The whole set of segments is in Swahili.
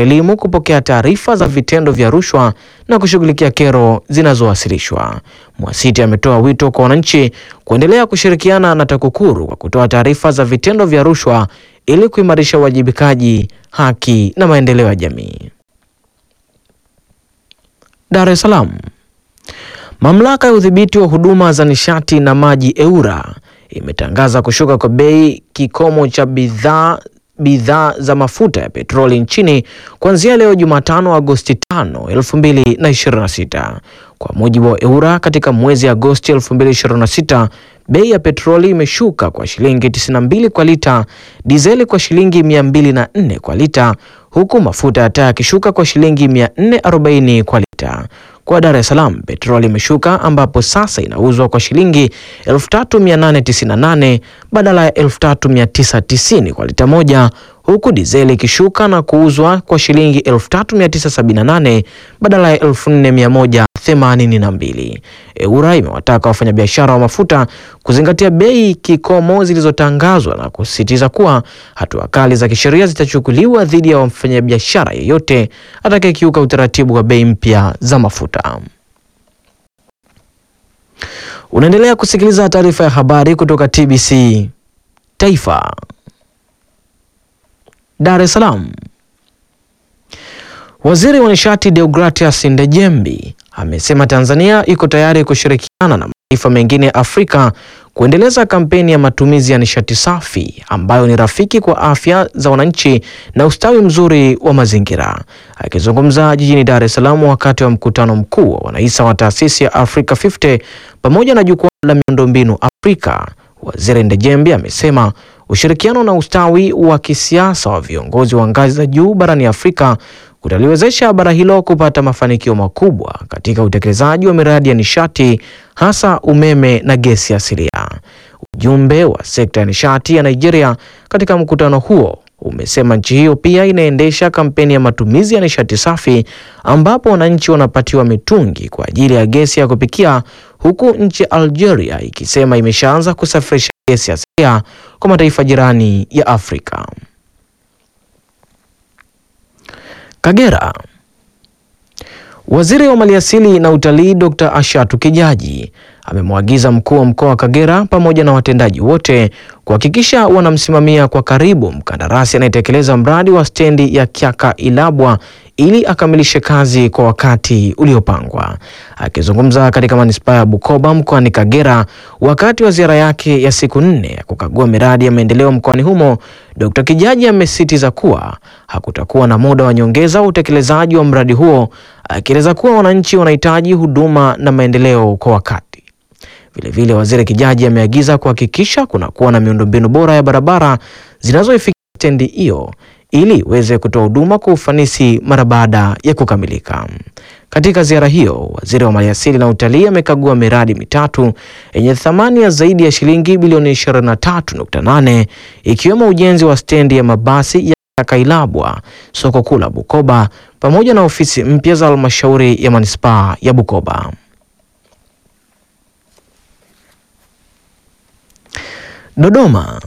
wa elimu kupokea taarifa za vitendo vya rushwa na kushughulikia kero zinazowasilishwa. Mwasiti ametoa wito kwa wananchi kuendelea kushirikiana na TAKUKURU kwa kutoa taarifa za vitendo vya rushwa ili kuimarisha uwajibikaji, haki na maendeleo ya jamii. Dar es Salaam. Mamlaka ya udhibiti wa huduma za nishati na maji EWURA imetangaza kushuka kwa bei kikomo cha bidhaa bidhaa za mafuta ya petroli nchini kuanzia leo Jumatano Agosti 5, 2026. Kwa mujibu wa EWURA, katika mwezi Agosti 2026 bei ya petroli imeshuka kwa shilingi 92 kwa lita, dizeli kwa shilingi 204 kwa lita, huku mafuta ya taa yakishuka kwa shilingi 440 kwa lita. Kwa Dar es Salaam petroli imeshuka ambapo sasa inauzwa kwa shilingi 3898 badala ya 3990 kwa lita moja, huku dizeli ikishuka na kuuzwa kwa shilingi 3978 badala ya 4182. EWURA imewataka wafanyabiashara wa mafuta kuzingatia bei kikomo zilizotangazwa na kusisitiza kuwa hatua kali za kisheria zitachukuliwa dhidi ya mfanyabiashara yeyote atakayekiuka utaratibu wa bei mpya za mafuta. Unaendelea kusikiliza taarifa ya habari kutoka TBC Taifa. Dar es Salaam. Waziri wa Nishati Deogratias Ndejembi amesema Tanzania iko tayari kushirikiana na mataifa mengine ya Afrika kuendeleza kampeni ya matumizi ya nishati safi ambayo ni rafiki kwa afya za wananchi na ustawi mzuri wa mazingira. Akizungumza jijini Dar es Salaam wakati wa mkutano mkuu wa wanahisa wa taasisi ya Africa 50 pamoja na jukwaa la miundombinu Afrika, Waziri Ndejembi amesema ushirikiano na ustawi wa kisiasa wa viongozi wa ngazi za juu barani Afrika kutaliwezesha bara hilo kupata mafanikio makubwa katika utekelezaji wa miradi ya nishati hasa umeme na gesi asilia. Ujumbe wa sekta ya nishati ya Nigeria katika mkutano huo umesema nchi hiyo pia inaendesha kampeni ya matumizi ya nishati safi ambapo wananchi wanapatiwa mitungi kwa ajili ya gesi ya kupikia huku nchi ya Algeria ikisema imeshaanza kusafirisha gesi asilia kwa mataifa jirani ya Afrika. Kagera. Waziri wa Maliasili na Utalii Dr. Ashatu Kijaji amemwagiza mkuu wa mkoa wa Kagera pamoja na watendaji wote kuhakikisha wanamsimamia kwa karibu mkandarasi anayetekeleza mradi wa stendi ya Kyaka Ilabwa ili akamilishe kazi kwa wakati uliopangwa. Akizungumza katika manispaa ya Bukoba mkoani Kagera wakati wa ziara yake ya siku nne ya kukagua miradi ya maendeleo mkoani humo, Dr. Kijaji amesisitiza kuwa hakutakuwa na muda wa nyongeza wa utekelezaji wa mradi huo, akieleza kuwa wananchi wanahitaji huduma na maendeleo kwa wakati. Vilevile vile waziri Kijaji ameagiza kuhakikisha kunakuwa na miundombinu bora ya barabara zinazoifikia stendi hiyo ili iweze kutoa huduma kwa ufanisi mara baada ya kukamilika. Katika ziara hiyo, waziri wa maliasili na utalii amekagua miradi mitatu yenye thamani ya zaidi ya shilingi bilioni 23.8 ikiwemo ujenzi wa stendi ya mabasi ya Kailabwa, soko kuu la Bukoba pamoja na ofisi mpya za halmashauri ya manispaa ya Bukoba. Dodoma.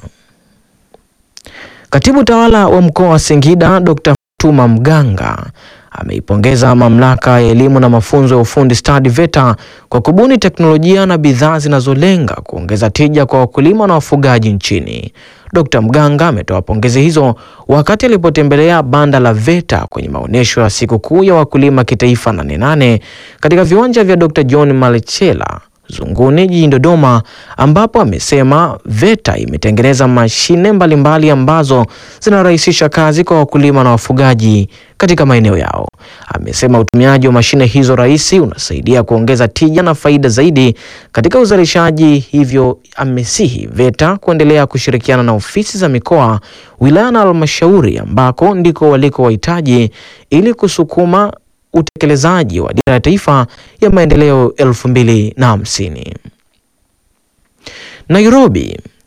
Katibu tawala wa mkoa wa Singida Dr. Fatuma Mganga ameipongeza mamlaka ya elimu na mafunzo ya ufundi stadi VETA kwa kubuni teknolojia na bidhaa zinazolenga kuongeza tija kwa wakulima na wafugaji nchini. Dr. Mganga ametoa pongezi hizo wakati alipotembelea banda la VETA kwenye maonyesho ya sikukuu ya wakulima kitaifa nane nane katika viwanja vya Dr. John Malechela Zunguni jijini Dodoma ambapo amesema VETA imetengeneza mashine mbalimbali ambazo zinarahisisha kazi kwa wakulima na wafugaji katika maeneo yao. Amesema utumiaji wa mashine hizo rahisi unasaidia kuongeza tija na faida zaidi katika uzalishaji, hivyo amesihi VETA kuendelea kushirikiana na ofisi za mikoa, wilaya na halmashauri ambako ndiko waliko wahitaji ili kusukuma utekelezaji wa dira ya taifa ya maendeleo elfu mbili na hamsini. Nairobi.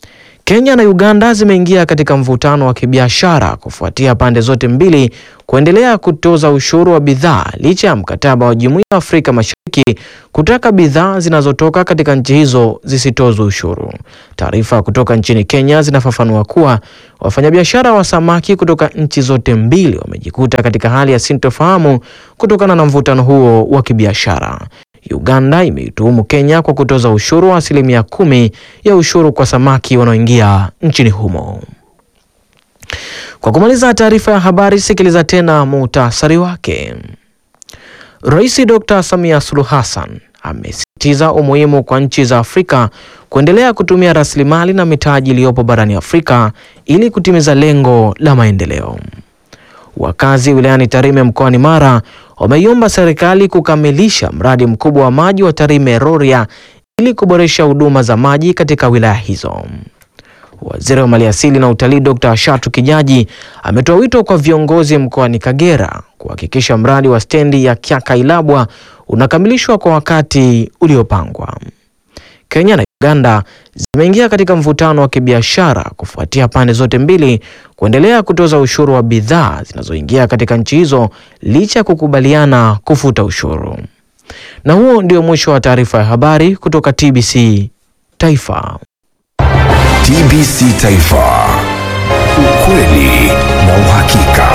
Kenya na Uganda zimeingia katika mvutano wa kibiashara kufuatia pande zote mbili kuendelea kutoza ushuru wa bidhaa licha ya mkataba wa Jumuiya ya Afrika Mashariki kutaka bidhaa zinazotoka katika nchi hizo zisitozwe ushuru. Taarifa kutoka nchini Kenya zinafafanua kuwa wafanyabiashara wa samaki kutoka nchi zote mbili wamejikuta katika hali ya sintofahamu kutokana na mvutano huo wa kibiashara. Uganda imeituhumu Kenya kwa kutoza ushuru wa asilimia kumi ya ushuru kwa samaki wanaoingia nchini humo. Kwa kumaliza taarifa ya habari, sikiliza tena muhtasari wake. Rais Dr. Samia Suluhu Hassan amesisitiza umuhimu kwa nchi za Afrika kuendelea kutumia rasilimali na mitaji iliyopo barani Afrika ili kutimiza lengo la maendeleo. Wakazi wilayani Tarime mkoani Mara wameiomba serikali kukamilisha mradi mkubwa wa maji wa Tarime Rorya ili kuboresha huduma za maji katika wilaya hizo. Waziri wa Maliasili na Utalii Dr. Ashatu Kijaji ametoa wito kwa viongozi mkoani Kagera kuhakikisha mradi wa stendi ya Kyakailabwa unakamilishwa kwa wakati uliopangwa. Kenya na Uganda zimeingia katika mvutano wa kibiashara kufuatia pande zote mbili kuendelea kutoza ushuru wa bidhaa zinazoingia katika nchi hizo licha ya kukubaliana kufuta ushuru. Na huo ndio mwisho wa taarifa ya habari kutoka TBC Taifa. TBC Taifa. Ukweli na uhakika.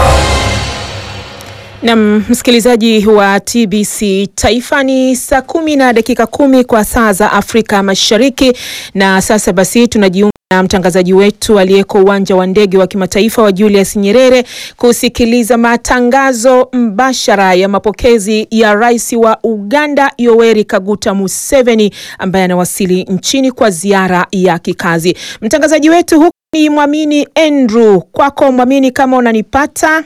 Nam msikilizaji wa TBC Taifa, ni saa kumi na dakika kumi kwa saa za Afrika Mashariki, na sasa basi tunajiunga na mtangazaji wetu aliyeko uwanja wa ndege wa kimataifa wa Julius Nyerere kusikiliza matangazo mbashara ya mapokezi ya rais wa Uganda Yoweri Kaguta Museveni ambaye anawasili nchini kwa ziara ya kikazi. Mtangazaji wetu huku ni Mwamini Andrew. Kwako Mwamini, kama unanipata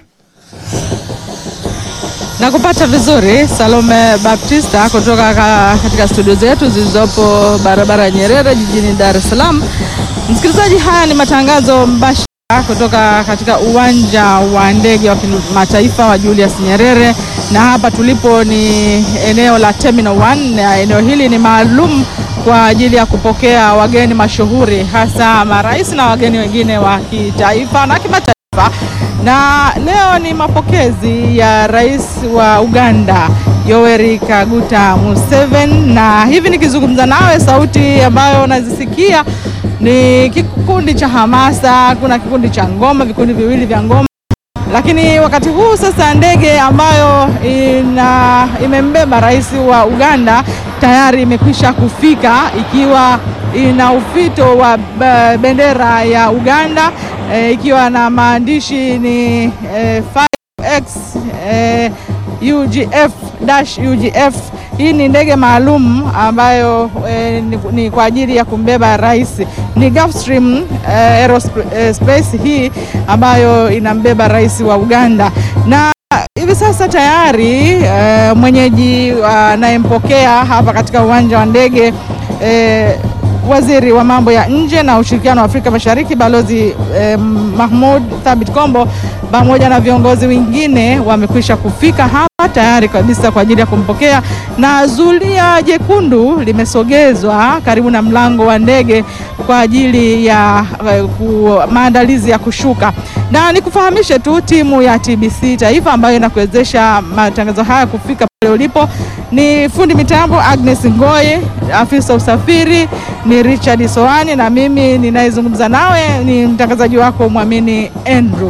na kupata vizuri Salome Baptista kutoka ka, katika studio zetu zilizopo barabara ya Nyerere jijini Dar es Salaam. Msikilizaji, haya ni matangazo mbashara kutoka katika uwanja wa ndege wa kimataifa wa Julius Nyerere, na hapa tulipo ni eneo la Terminal 1 na eneo hili ni maalum kwa ajili ya kupokea wageni mashuhuri, hasa marais na wageni wengine wa kitaifa na kimataifa na leo ni mapokezi ya rais wa Uganda Yoweri Kaguta Museveni, na hivi nikizungumza nawe, sauti ambayo unazisikia ni kikundi cha hamasa, kuna kikundi cha ngoma, vikundi viwili vya ngoma, lakini wakati huu sasa ndege ambayo ina imembeba rais wa Uganda tayari imekwisha kufika ikiwa ina ufito wa bendera ya Uganda e, ikiwa na maandishi ni e, 5X e, UGF dash UGF. Hii ni ndege maalum ambayo e, ni, ni kwa ajili ya kumbeba rais. Ni Gulfstream e, Aerospace hii ambayo inambeba rais wa Uganda na hivi sasa tayari e, mwenyeji anayempokea hapa katika uwanja wa ndege e, waziri wa mambo ya nje na ushirikiano wa Afrika Mashariki Balozi eh, Mahmoud Thabit Kombo pamoja na viongozi wengine wamekwisha kufika hapa tayari kabisa kwa ajili ya kumpokea, na zulia jekundu limesogezwa karibu na mlango wa ndege kwa ajili ya eh, ku, maandalizi ya kushuka. Na nikufahamishe tu timu ya TBC Taifa ambayo inakuwezesha matangazo haya kufika pale ulipo ni fundi mitambo Agnes Ngoye, afisa usafiri ni Richard Soani, na mimi ninayezungumza nawe ni mtangazaji wako Mwamini Andrew.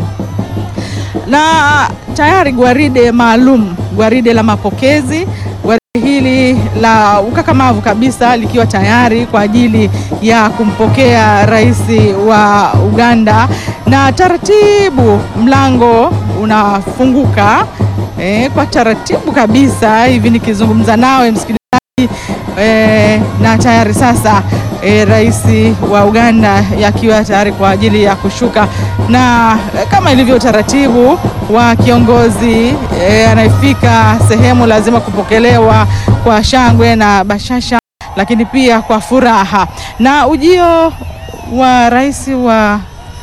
Na tayari gwaride maalum, gwaride la mapokezi, gwaride hili la ukakamavu kabisa likiwa tayari kwa ajili ya kumpokea rais wa Uganda, na taratibu mlango unafunguka E, kwa taratibu kabisa hivi nikizungumza nawe msikilizaji e, na tayari sasa e, rais wa Uganda yakiwa tayari kwa ajili ya kushuka, na e, kama ilivyo utaratibu wa kiongozi e, anayefika sehemu lazima kupokelewa kwa shangwe na bashasha, lakini pia kwa furaha. Na ujio wa rais wa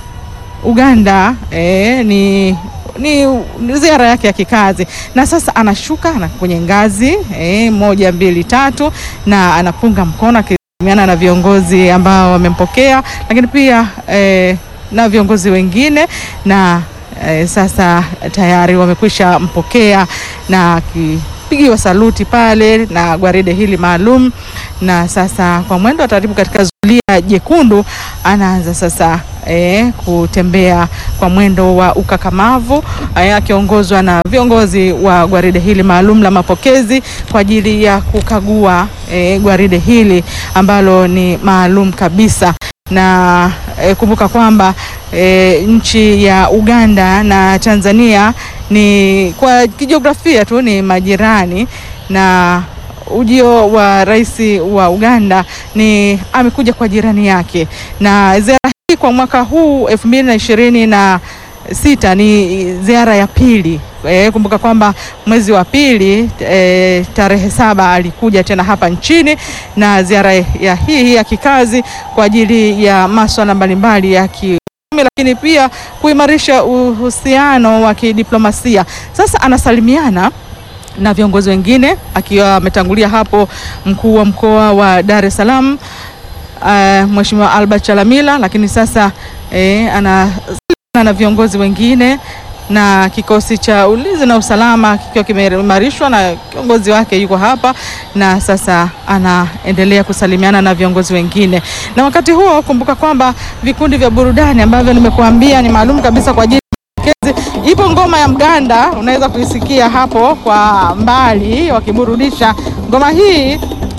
Uganda e, ni ni ziara yake ya kikazi na sasa anashuka na kwenye ngazi eh, moja mbili tatu, na anapunga mkono miana na viongozi ambao wamempokea, lakini pia eh, na viongozi wengine na eh, sasa tayari wamekwisha mpokea na akipigiwa saluti pale na gwaride hili maalum, na sasa kwa mwendo wa taratibu katika zulia jekundu anaanza sasa E, kutembea kwa mwendo wa ukakamavu e, akiongozwa na viongozi wa gwaride hili maalum la mapokezi kwa ajili ya kukagua e, gwaride hili ambalo ni maalum kabisa na e, kumbuka kwamba e, nchi ya Uganda na Tanzania ni kwa kijiografia tu ni majirani na ujio wa rais wa Uganda ni amekuja kwa jirani yake na ziara hii kwa mwaka huu elfu mbili na ishirini na sita ni ziara ya pili. E, kumbuka kwamba mwezi wa pili e, tarehe saba alikuja tena hapa nchini na ziara ya hii ya kikazi kwa ajili ya masuala mbalimbali ya ki lakini pia kuimarisha uhusiano wa kidiplomasia. Sasa anasalimiana na viongozi wengine akiwa ametangulia hapo mkuu wa mkoa wa Dar es Salaam uh, Mheshimiwa Albert Chalamila, lakini sasa eh, anasalimiana na viongozi wengine na kikosi cha ulinzi na usalama kikiwa kimeimarishwa na kiongozi wake yuko hapa, na sasa anaendelea kusalimiana na viongozi wengine. Na wakati huo kumbuka kwamba vikundi vya burudani ambavyo nimekuambia ni maalum kabisa kwa ajili Ipo ngoma ya mganda unaweza kuisikia hapo kwa mbali wakiburudisha. Ngoma hii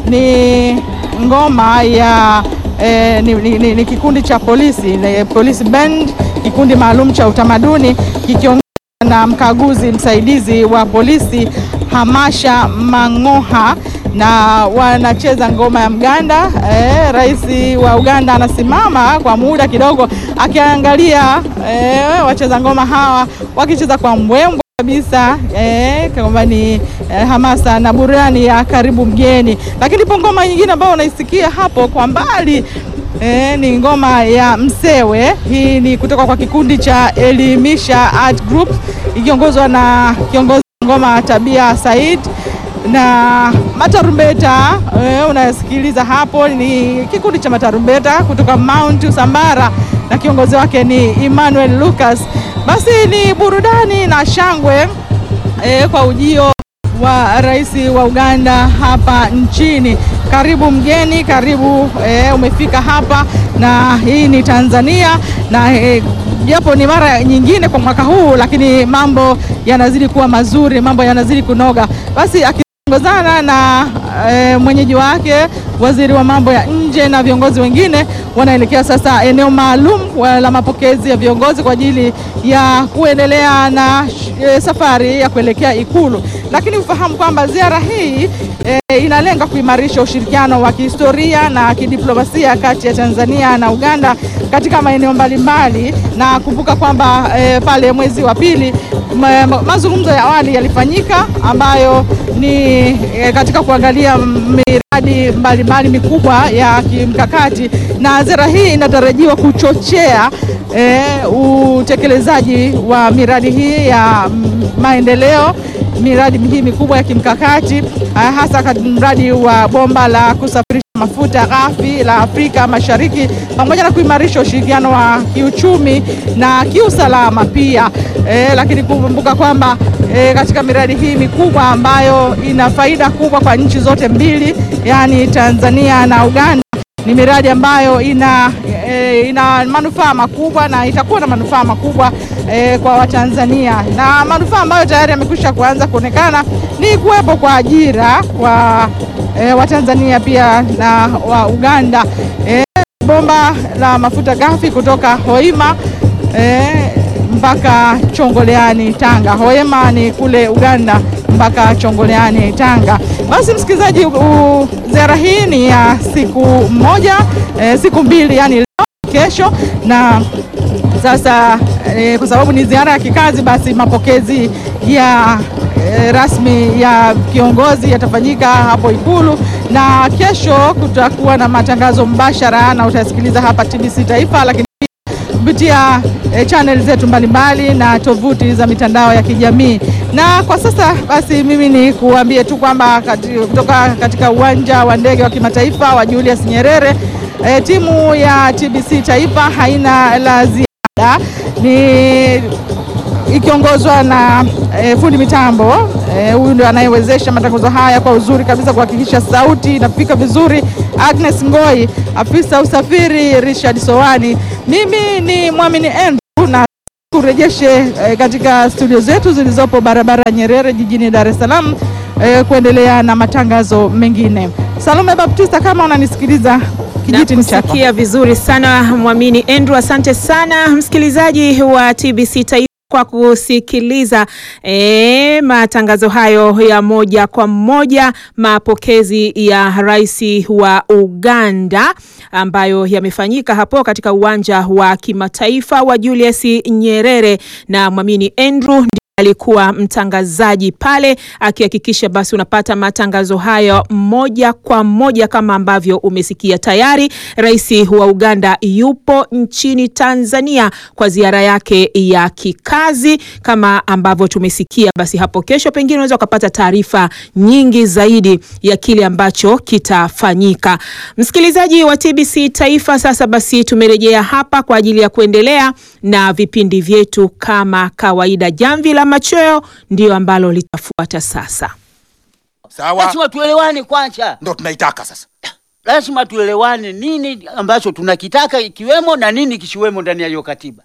ni ngoma ya eh, ni, ni, ni, ni kikundi cha polisi ni police band, kikundi maalum cha utamaduni kikiongozwa na mkaguzi msaidizi wa polisi Hamasha Mang'oha na wanacheza ngoma ya mganda. Eh, rais wa Uganda anasimama kwa muda kidogo akiangalia eh, wacheza ngoma hawa wakicheza kwa mbwembwe kabisa eh, kama ni eh, hamasa na burani ya karibu mgeni. Lakini ipo ngoma nyingine ambayo unaisikia hapo kwa mbali eh, ni ngoma ya Msewe. Hii ni kutoka kwa kikundi cha Elimisha Art Group ikiongozwa na kiongozi ngoma Tabia Said na matarumbeta eh, unasikiliza hapo ni kikundi cha matarumbeta kutoka Mount Usambara na kiongozi wake ni Emmanuel Lucas. Basi ni burudani na shangwe eh, kwa ujio wa rais wa Uganda hapa nchini. Karibu mgeni, karibu eh, umefika hapa na hii ni Tanzania na japo eh, ni mara nyingine kwa mwaka huu, lakini mambo yanazidi kuwa mazuri, mambo yanazidi kunoga. Basi akiongozana na e, mwenyeji wake waziri wa mambo ya nje na viongozi wengine wanaelekea sasa eneo maalum la mapokezi ya viongozi kwa ajili ya kuendelea na e, safari ya kuelekea Ikulu. Lakini ufahamu kwamba ziara hii e, inalenga kuimarisha ushirikiano wa kihistoria na kidiplomasia kati ya Tanzania na Uganda katika maeneo mbalimbali, na kumbuka kwamba e, pale mwezi wa pili ma, mazungumzo ya awali yalifanyika ambayo ni e, katika kuangalia miradi mbalimbali mikubwa ya kimkakati, na ziara hii inatarajiwa kuchochea e, utekelezaji wa miradi hii ya maendeleo miradi hii mikubwa ya kimkakati hasa mradi wa bomba la kusafirisha mafuta ghafi la Afrika Mashariki pamoja na kuimarisha ushirikiano wa kiuchumi na kiusalama pia. E, lakini kumbuka kwamba e, katika miradi hii mikubwa ambayo ina faida kubwa kwa nchi zote mbili, yaani Tanzania na Uganda, ni miradi ambayo ina e, ina manufaa makubwa na itakuwa na manufaa makubwa e, kwa Watanzania na manufaa ambayo tayari yamekwisha kuanza kuonekana ni kuwepo kwa ajira kwa e, Watanzania pia na wa Uganda. E, bomba la mafuta ghafi kutoka Hoima e, mpaka Chongoleani Tanga. Hoima ni kule Uganda mpaka Chongoleani Tanga. Basi msikilizaji, ziara hii ni ya siku moja e, siku mbili yani leo kesho na sasa e, kwa sababu ni ziara ya kikazi, basi mapokezi ya e, rasmi ya kiongozi yatafanyika hapo Ikulu, na kesho kutakuwa na matangazo mbashara na utasikiliza hapa TBC Taifa, lakini kupitia e, channel zetu mbalimbali na tovuti za mitandao ya kijamii. Na kwa sasa basi mimi ni kuambie tu kwamba kati, kutoka katika uwanja wa ndege wa kimataifa wa Julius Nyerere e, timu ya TBC Taifa haina la ziada, ni ikiongozwa na e, fundi mitambo huyu e, ndio anayewezesha matangazo haya kwa uzuri kabisa kuhakikisha sauti inafika vizuri, Agnes Ngoi, afisa usafiri Richard Sowani, mimi ni Mwamini Andrew na kurejeshe eh, katika studio zetu zilizopo barabara ya Nyerere jijini Dar es Salaam eh, kuendelea na matangazo mengine. Salome Baptista, kama unanisikiliza kijiti ni chako. Nakusikia vizuri sana Mwamini Andrew, asante sana msikilizaji wa TBC Taifa kwa kusikiliza e, matangazo hayo ya moja kwa moja, mapokezi ya rais wa Uganda ambayo yamefanyika hapo katika uwanja wa kimataifa wa Julius Nyerere, na Mwamini Andrew alikuwa mtangazaji pale akihakikisha basi unapata matangazo hayo moja kwa moja kama ambavyo umesikia. Tayari rais wa Uganda yupo nchini Tanzania kwa ziara yake ya kikazi kama ambavyo tumesikia. Basi hapo kesho pengine unaweza ukapata taarifa nyingi zaidi ya kile ambacho kitafanyika. Msikilizaji wa TBC Taifa, sasa basi tumerejea hapa kwa ajili ya kuendelea na vipindi vyetu kama kawaida. Jamvi la machweo ndiyo ambalo litafuata sasa. Sawa, Lazima tuelewane kwanza, ndo tunaitaka sasa. lazima tuelewane nini ambacho tunakitaka ikiwemo na nini kisiwemo ndani ya hiyo katiba.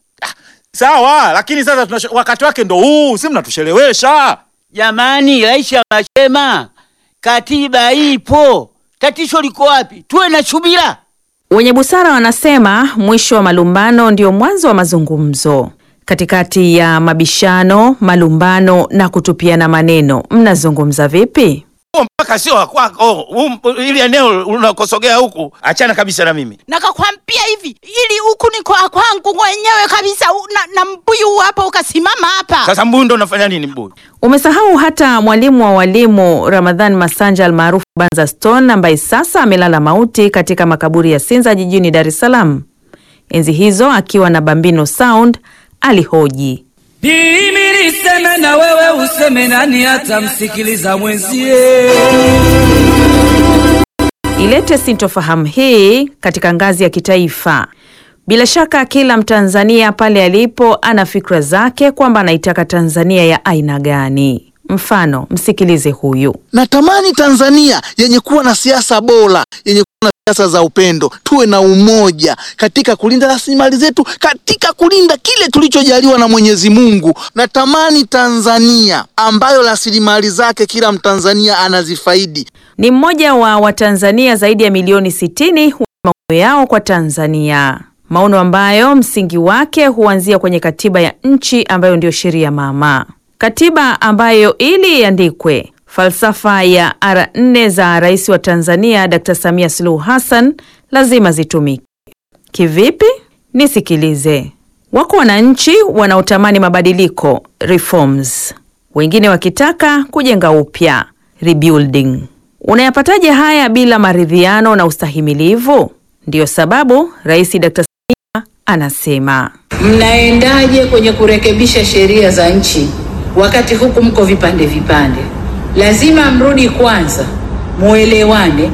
Sawa, lakini sasa tunasho, wakati wake ndo huu, si mnatushelewesha. Jamani, rais anasema katiba ipo, tatizo liko wapi? Tuwe na subira. Wenye busara wanasema mwisho wa malumbano ndio mwanzo wa mazungumzo. Katikati ya mabishano, malumbano na kutupiana maneno, mnazungumza vipi? Huo mpaka sio wa kwako, huu- ili eneo unakosogea huku, achana kabisa na mimi. nakakwambia hivi ili huku ni kwa kwangu mwenyewe kabisa u- na, na mbuyu hapo ukasimama hapa Sasa mbuyu ndo unafanya nini mbuyu? Umesahau hata mwalimu wa walimu Ramadhan Masanja almaarufu Banza Stone ambaye sasa amelala mauti katika makaburi ya Sinza jijini Dar es Salaam. Enzi hizo akiwa na Bambino Sound alihoji Mimi niseme na wewe useme, nani atamsikiliza mwenzie? ilete sintofahamu hii katika ngazi ya kitaifa. Bila shaka kila Mtanzania pale alipo ana fikra zake kwamba anaitaka Tanzania ya aina gani. Mfano, msikilize huyu. Natamani Tanzania yenye kuwa na siasa bora, yenye kuwa na siasa za upendo, tuwe na umoja katika kulinda rasilimali zetu, katika kulinda kile tulichojaliwa na Mwenyezi Mungu. Natamani Tanzania ambayo rasilimali zake kila Mtanzania anazifaidi. Ni mmoja wa Watanzania zaidi ya milioni 60 wa maono yao kwa Tanzania, maono ambayo msingi wake huanzia kwenye katiba ya nchi ambayo ndiyo sheria mama, katiba ambayo ili iandikwe falsafa ya ara nne za rais wa Tanzania Dr. Samia Suluhu Hassan lazima zitumike. Kivipi? Nisikilize. Wako wananchi wanaotamani mabadiliko reforms, wengine wakitaka kujenga upya rebuilding. Unayapataje haya bila maridhiano na ustahimilivu? Ndiyo sababu Rais Dr. Samia anasema Mnaendaje kwenye kurekebisha sheria za nchi wakati huku mko vipande vipande? Lazima mrudi kwanza, muelewane,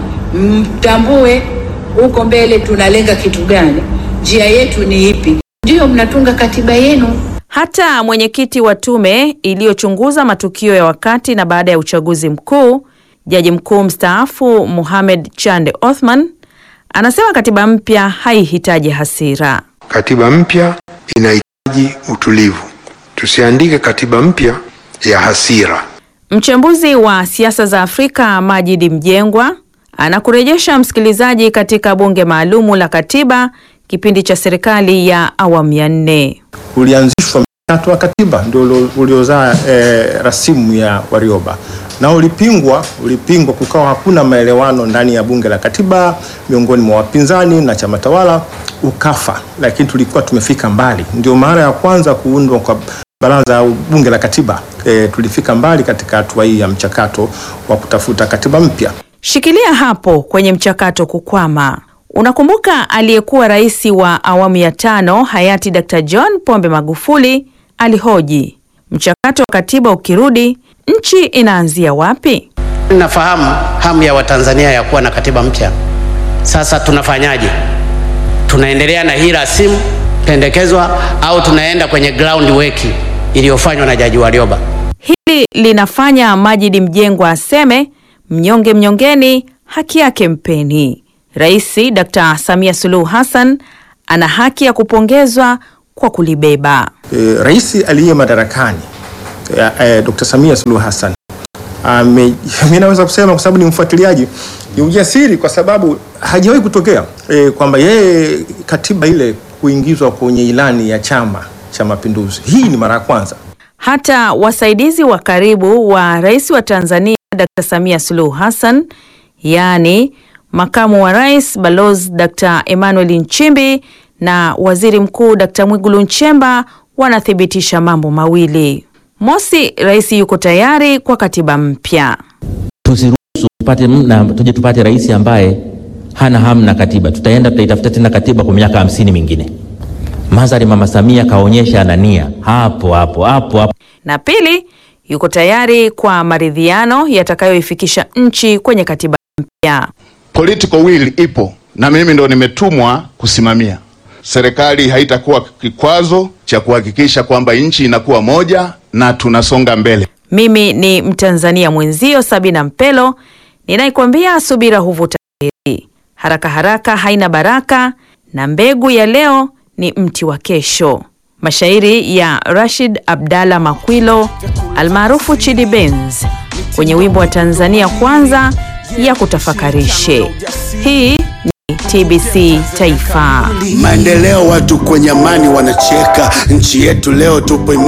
mtambue huko mbele tunalenga kitu gani, njia yetu ni ipi, ndiyo mnatunga katiba yenu. hata mwenyekiti wa tume iliyochunguza matukio ya wakati na baada ya uchaguzi mkuu, jaji mkuu mstaafu Mohamed Chande Othman anasema katiba mpya haihitaji hasira. Katiba mpya inahitaji utulivu. Tusiandike katiba mpya ya hasira. Mchambuzi wa siasa za Afrika Majidi Mjengwa anakurejesha msikilizaji katika bunge maalumu la katiba kipindi cha serikali ya awamu ya nne. ulianzishwa mchakato wa katiba ndio ulio- uliozaa eh, rasimu ya Warioba na ulipingwa, ulipingwa, kukawa hakuna maelewano ndani ya bunge la katiba miongoni mwa wapinzani na chama tawala, ukafa. Lakini tulikuwa tumefika mbali, ndio mara ya kwanza kuundwa kwa baraza au bunge la katiba. Eh, tulifika mbali katika hatua hii ya mchakato wa kutafuta katiba mpya. Shikilia hapo kwenye mchakato kukwama. Unakumbuka aliyekuwa rais wa awamu ya tano hayati Dr. John Pombe Magufuli alihoji Mchakato wa katiba ukirudi, nchi inaanzia wapi? Nafahamu hamu ya Watanzania ya kuwa na katiba mpya. Sasa tunafanyaje? Tunaendelea na hii rasimu pendekezwa au tunaenda kwenye ground work iliyofanywa na Jaji Warioba? Hili linafanya Majidi Mjengwa aseme mnyonge mnyongeni, haki yake mpeni. Rais Dr. Samia Suluhu Hassan ana haki ya kupongezwa kwa kulibeba. E, rais aliye madarakani e, e, Dr. Samia Suluhu Hassan ame, mimi naweza kusema kwa sababu ni mfuatiliaji, ni ujasiri kwa sababu hajawahi kutokea e, kwamba yeye katiba ile kuingizwa kwenye ilani ya Chama cha Mapinduzi. Hii ni mara ya kwanza. Hata wasaidizi wa karibu wa rais wa Tanzania Dr. Samia Suluhu Hassan, yaani makamu wa rais Balozi Dr. Emmanuel Nchimbi na waziri mkuu Dr. Mwigulu Nchemba wanathibitisha mambo mawili. Mosi, rais yuko tayari kwa katiba mpya. Tusiruhusu tupate na tuje tupate rais ambaye hana hamu na katiba. Tutaenda tutaitafuta tena katiba kwa miaka hamsini mingine. Madhari Mama Samia kaonyesha ana nia hapo hapo hapo hapo. Na pili, yuko tayari kwa maridhiano yatakayoifikisha nchi kwenye katiba mpya. Political will ipo na mimi ndo nimetumwa kusimamia. Serikali haitakuwa kikwazo cha kuhakikisha kwamba nchi inakuwa moja na tunasonga mbele. Mimi ni Mtanzania mwenzio Sabina Mpelo ninaikwambia subira huvuta heri, haraka haraka haina baraka, na mbegu ya leo ni mti wa kesho. Mashairi ya Rashid Abdalla Makwilo almaarufu Chidi Benz kwenye wimbo wa Tanzania Kwanza ya kutafakarishe. Hii ni TBC Taifa. Maendeleo, watu kwenye amani wanacheka, nchi yetu leo tupo imara.